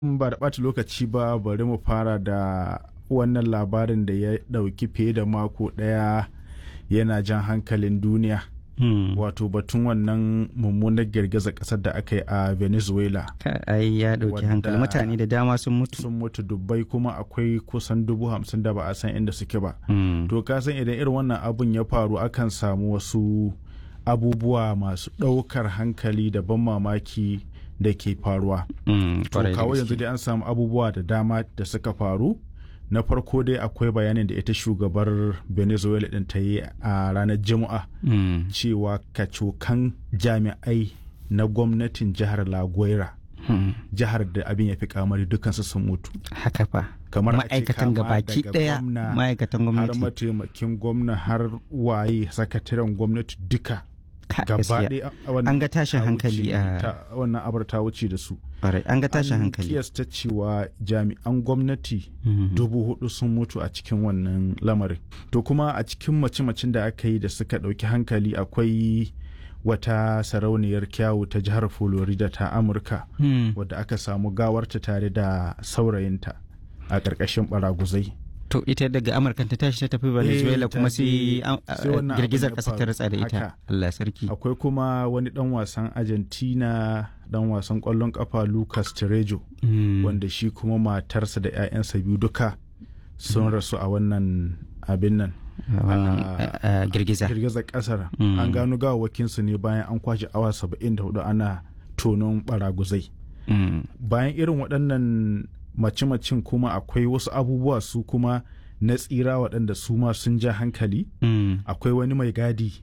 ba da ɓata lokaci ba bari mu fara da wannan labarin da ya ɗauki fiye da mako ɗaya yana jan hankalin duniya wato batun wannan mummunar girgizar ƙasar da aka yi a venezuela ai ya ɗauki hankali mutane da dama sun mutu sun mutu dubbai kuma akwai kusan dubu hamsin da ba a san inda suke ba to ka san idan irin wannan abun ya faru akan samu wasu abubuwa masu ɗaukar hankali da ban mamaki da ke faruwa. To kawo yanzu dai an samu abubuwa da dama da suka faru. Na farko dai akwai bayanin da ita shugabar Venezuela ɗin ta yi a ranar Juma'a cewa kacokan jami'ai na gwamnatin jihar La Guaira. Jihar da abin ya fi kamari dukansu sun mutu. Haka fa. kamar ma'aikatan gabaki daya ma'aikatan gwamnati har mataimakin gwamna har waye sakataren gwamnati duka gaba an ga tashin hankali a wannan abar ta wuce da su an ga tashin hankali kiyasta cewa jami'an gwamnati dubu hudu sun mutu a cikin wannan lamarin to kuma a cikin mace-macen da aka yi da suka ɗauki hankali akwai wata sarauniyar kyawu ta jihar florida ta amurka wadda aka samu gawarta tare da saurayinta a ƙarƙashin baraguzai to ita daga amurka ta tashi ta tafi venezuela kuma sai girgizar ƙasa ta ratsa da ita allah sarki akwai kuma wani dan wasan argentina dan wasan ƙwallon ƙafa lucas terejo wanda shi kuma matarsa da 'ya'yansa biyu duka sun rasu a wannan abin nan girgiza girgizar ƙasar an gano gawawakinsu ne bayan an kwashe awa 74 ana tonon baraguzai bayan irin waɗannan mace-macen kuma akwai wasu abubuwa su kuma na tsira waɗanda su ma sun ja hankali mm. akwai wani mai gadi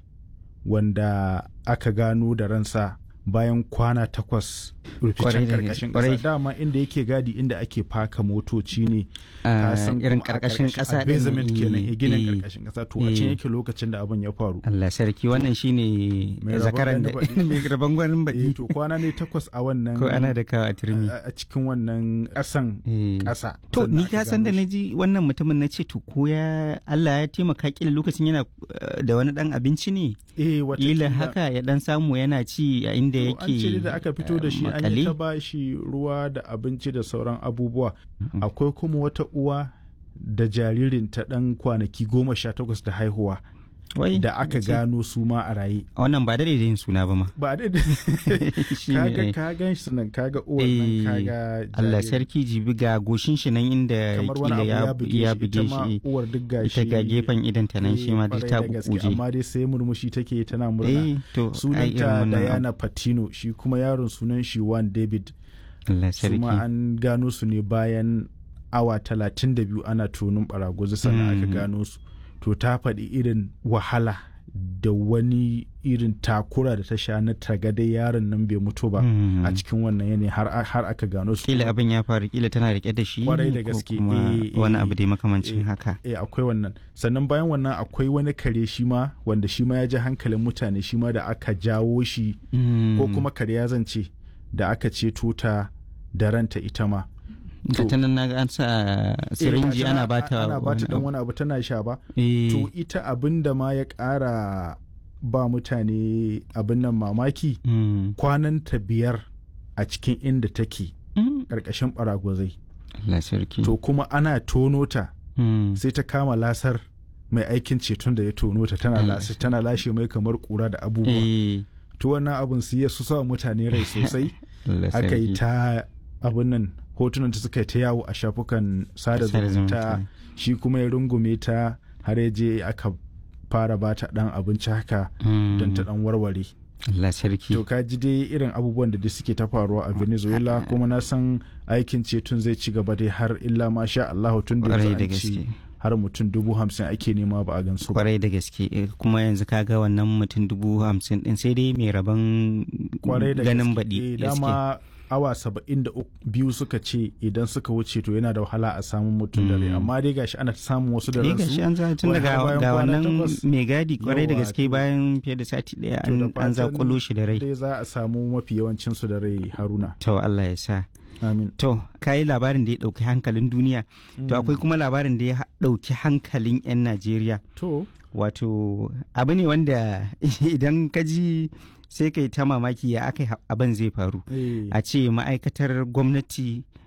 wanda aka gano da ransa bayan kwana takwas ruficen karkashin ƙasa dama inda yake gadi inda ake faka motoci ne uh, irin karkashin ƙasa basement kenan ginin karkashin ƙasa to a can yake lokacin da abin ya faru Allah sarki wannan shine zakaran da mai rabon gwanin baɗi to kwana ne takwas a wannan ko ana da kawo a turmi a cikin wannan ƙasan ƙasa to ni ka san da naji wannan mutumin na ce to ko ya Allah ya taimaka kila lokacin yana da wani dan abinci ne eh wata haka ya dan samu yana ci a inda yake an ce da aka fito da shi an yi ta bashi ruwa da abinci da sauran abubuwa akwai kuma wata uwa da jaririn ta dan kwanaki goma sha takwas da haihuwa da aka gano su ma a raye wannan ba da yin suna ba ma ba da kaga ka gan shi nan kaga uwar nan kaga Allah sarki jibi ga goshin shi nan inda kila ya buge shi uwar duk gashi ita ga gefen idan ta nan shi ma duk ta buje amma dai sai murmushi take tana murna sunanta Diana Patino shi kuma yaron sunan shi Juan David Allah sarki kuma an gano su ne bayan awa talatin da biyu ana tonin baraguzi sannan aka gano su to ta faɗi irin wahala da wani irin takura da ta sha na tagada yaron nan bai mutu ba a cikin wannan yanayi har aka gano su kila abin ya faru kila tana rike da shi kwarai da gaske wani abu dai makamancin haka eh akwai wannan sannan bayan wannan akwai wani kare shi ma wanda shi ma ya ji hankalin mutane shi ma da aka jawo shi ko kuma kare ya zance da aka ceto ta da ranta ita ma ga ta nan naga an sa sirinji ana bata ana bata dan wani abu tana sha ba to ita abin da ma ya ƙara ba mutane abin nan mamaki kwanan ta biyar a cikin inda take ƙarƙashin baragwazai to kuma ana tono ta sai ta kama lasar mai aikin ceton da ya tono ta tana lashe tana lashe mai kamar kura da abubuwa to wannan abun su ya su sa mutane rai sosai aka yi ta abin nan hotunan ta suka ta yawo a shafukan sada zumunta shi kuma ya rungume ta har ya je aka fara ba ta dan abinci haka don ta dan warware Allah sarki to ka ji dai irin abubuwan da suke ta faruwa a Venezuela kuma na san aikin ceton zai ci gaba dai har illa ma sha Allah tun da an ci har mutum dubu hamsin ake nema ba a gansu kwarai da gaske kuma yanzu kaga wannan mutum dubu hamsin din sai dai mai rabon ganin baɗi dama awa saba'in da biyu suka ce idan suka wuce to yana da wahala a samun mutum da rai amma dai gashi ana samun wasu da ransu gashi an za tun daga ga wannan mai gadi kwarai da gaske bayan fiye da sati daya an zakulo shi da rai dai za a samu mafi yawancin su da rai haruna to Allah ya sa Amin. To, kayi labarin da ya ɗauki hankalin duniya, to akwai kuma labarin da ya ɗauki hankalin 'yan Najeriya. To. Wato, abu ne wanda idan ka ji sai kai ta mamaki ya aka abin zai faru. A ce ma'aikatar gwamnati